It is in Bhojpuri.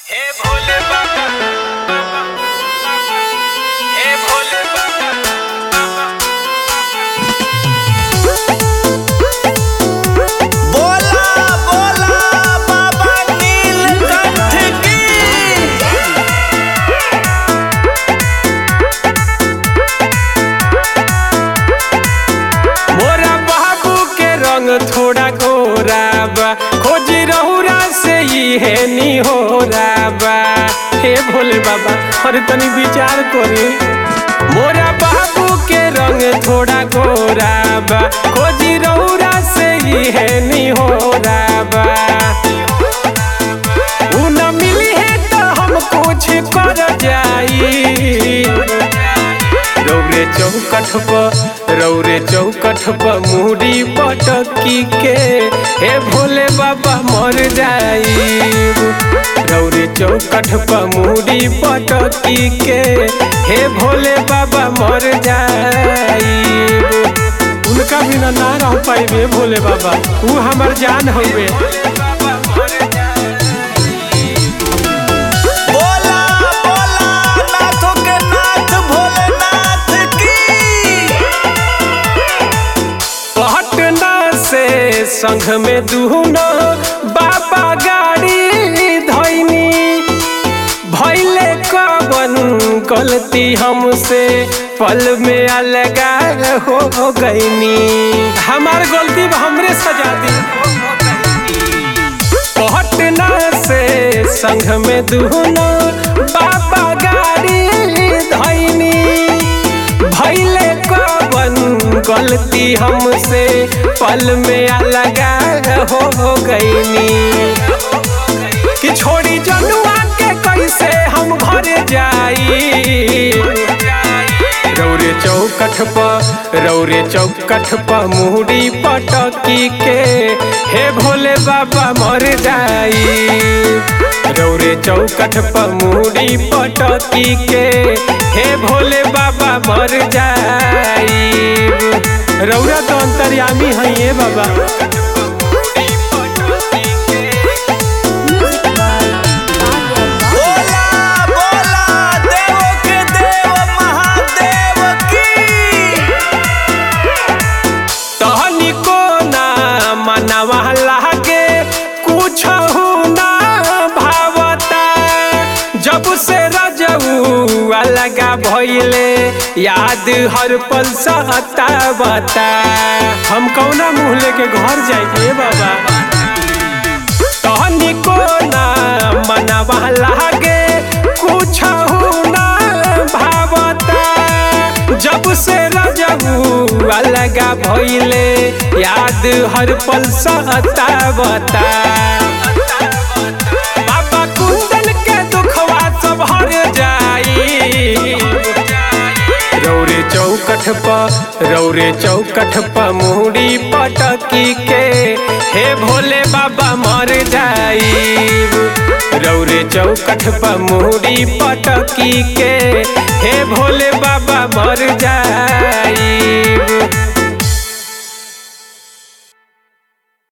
हे भोले बाबा बाबा, बाबा, हे भोले बाबा बोला बोला बाबा नीलकंठ की मोरा बाबू के रंग थोड़ा गोरा बा खोजी रहुरा से ही है नी हो बा हे भोले बाबा अरे तनी विचार करे मोरा बाबू के रंग थोड़ा गोरा बा खोजी रहुरा से ही है नी हो बा उ न मिली है तो हम कुछ कर जाई रौरे चौकठ पर रौरे चौकठ पर मुड़ी पटकी के हे भोले बाबा मर जाई रौरे चौकठ पर मुड़ी पटकी के हे भोले बाबा मर जाई उनका बिना ना रह पाइबे भोले बाबा ऊ हमर जान हवे बोला बोला नाथों के नाथ भोलेनाथ की पटना से संघ में दुहना बाबा गाड़ी धैनी भैले कवन गलती हमसे पल में अलगा हो गईनी हमार गलती बा, हमरे सजा दी पटना से संघ में दुहना बाबा गाड़ी धैनी भैले कवन गलती हमसे पल में अलगा हो गईनी कि छोड़ी जनुआ के कैसे हम घर जाई रौरे चौकठ पर रौरे चौकठ पर मुहरी पटकी के हे भोले बाबा मर जाई रौरे चौकठ पर मुहरी पटकी के हे भोले बाबा मर जाई रौरा तो अंतर्यामी है ये बाबा बोला बोला देव के देव महादेव की तहनी को ना मनवा लागे कुछ ना भावता जब से रजऊ अलगा भइले याद हर पल सहता बता हम कौना मुँह लेके घर जाइए बाबा तहनी को ना मनवा लागे कुछ ना भावता जब से रजऊ अलगा भइले याद हर पल सहता बता बाबा कुंदन के दुखवा सब हर जाई रौरे चौकठ पर रौरे चौकठ पर मुहरी पटकी के हे भोले बाबा मर जाई रौरे चौकठ पर मुहरी पटकी के हे भोले बाबा मर जाई